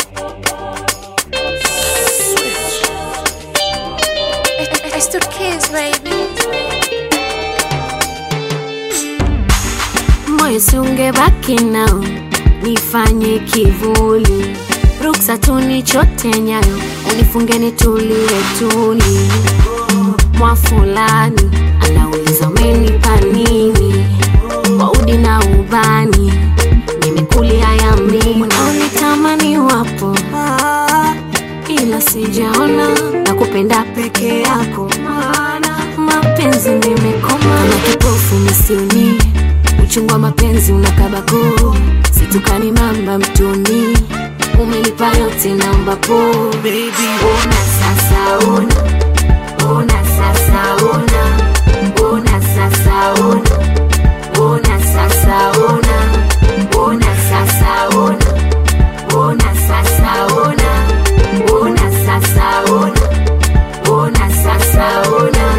It's the kids, baby. moyo siungebaki nao nifanye kivuli ruksa tunichote nyayo unifunge nitulie tuli mwa fulani anauliza umenipa nini kwa udi na ubani nimekulia ya mlima unitamani wapo ila sijaona na kupenda peke yako maana mapenzi nimekoma na kipofu misioni uchungu wa mapenzi unakabako situkani mamba mtoni umelipa yote naomba po Baby, ona sasa ona ona sasa ona ona sasa ona ona sasa ona ona sasa ona ona sasa ona ona sasa ona ona sasa ona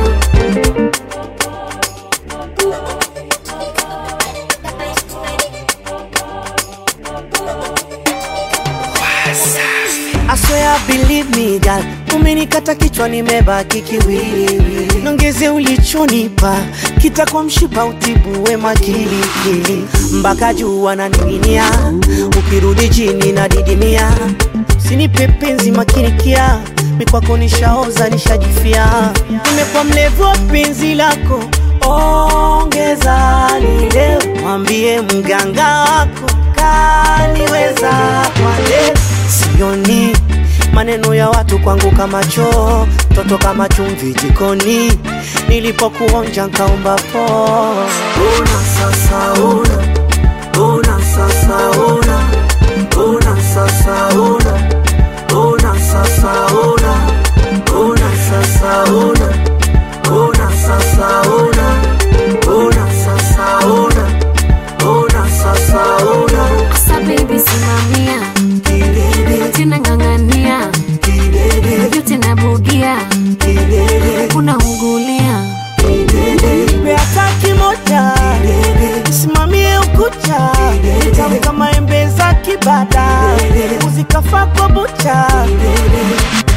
I swear believe me girl, umenikata kichwa nimebaki kiwiliwili, nongeze ulichonipa kitakuwa mshipa utibu wema kilikili, mpaka juu wananing'inia, ukirudi chini na didimia, sinipe penzi makinikia, mikwako nishaoza nishajifia, nimekuwa mlevu wa penzi lako, ongeza lile, mwambie mganga wako kaniweza kwa leo sioni maneno ya watu kwangu kama choo toto kama chumvi jikoni nilipokuonja nkaomba po una sasa una una sasa una una sasa una una sasa una una sasa una una sasa una una sasa una una sasa una Asa baby simamia Kilele, tena ng'ang'ania kilele, yote nabugia kilele. unaungulia Nipe hata kimoja simamie ukucha tamu kama embe za kibada uzikafa kwa bucha